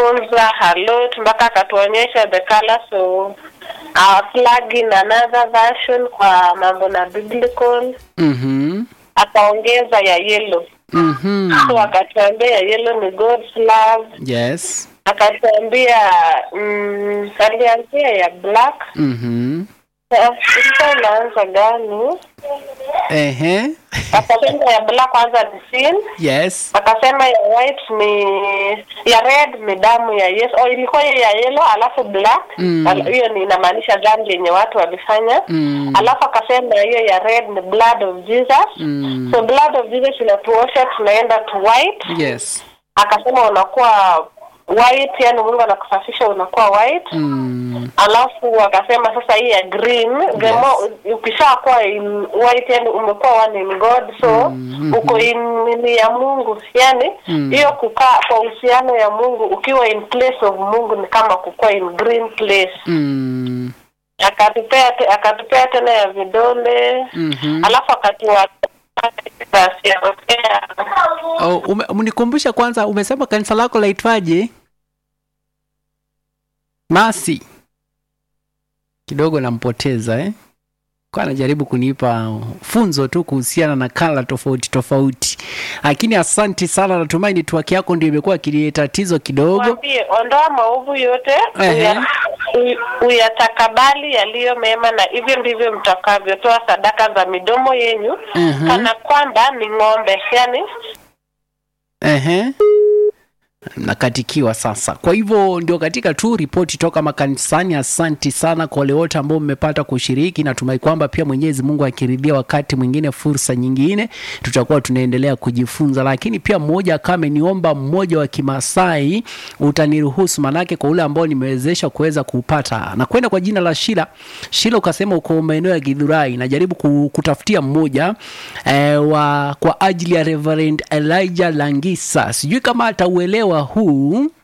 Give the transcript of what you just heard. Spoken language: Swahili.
akatufunza halot mpaka akatuonyesha the colors of our flag in another version kwa mambo na biblical Mhm. akaongeza ya yellow Mhm. so akatuambia ya yellow ni God's love Yes. akatuambia mm, alianzia ya black Mhm. Sa- ilikuwa inaanza gani Ehe. akasema ya black kwanza ni sin Yes. akasema ya white ni ya red ni damu ya Yesu. Oh, ilikuwa hiyo ya yellow alafu black Mm. Al- hiyo ni inamaanisha dhambi yenye watu walifanya Mm. alafu akasema hiyo ya red ni blood of Jesus Mm. so blood of Jesus inatuosha tunaenda to white Yes. akasema unakuwa white yani Mungu anakusafisha unakuwa white Mm. alafu akasema sasa hii ya green the Yes. more ukishakuwa in white yani umekuwa one in God so Mm, uko in nini ya Mungu yani Mm. hiyo kukaa kwa uhusiano ya Mungu ukiwa in place of Mungu ni kama kukuwa in green place Mm. akatupea te, akatupea tena ya vidole Mhm. alafu akatua Oh, ume, mnikumbusha kwanza umesema kanisa lako laitwaje? Masi. Kidogo nampoteza eh? Kwa anajaribu kunipa funzo tu kuhusiana na kala tofauti tofauti. Lakini asanti sana, natumai network yako ndio imekuwa kilie tatizo kidogo. Mwambie ondoa maovu yote Ehe. uya- u- uyatakabali yaliyo mema, na hivyo ndivyo mtakavyotoa sadaka za midomo yenyu Mhm. kana kwamba ni ng'ombe, yani Ehe. Nakatikiwa sasa. Kwa hivyo ndio katika tu ripoti toka makanisani. Asanti sana kwa wale wote ambao mmepata kushiriki. Natumai kwamba pia Mwenyezi Mungu akiridhia wakati mwingine, fursa nyingine, tutakuwa tunaendelea kujifunza. Lakini pia mmoja kama ameniomba mmoja wa Kimasai, utaniruhusu manake, kwa ule ambao nimewezesha kuweza kuupata na kwenda kwa jina la Shila. Shila ukasema uko maeneo ya Githurai, najaribu ku- kutafutia mmoja eh, wa kwa ajili ya Reverend Elijah Langisa. Sijui kama atauelewa huu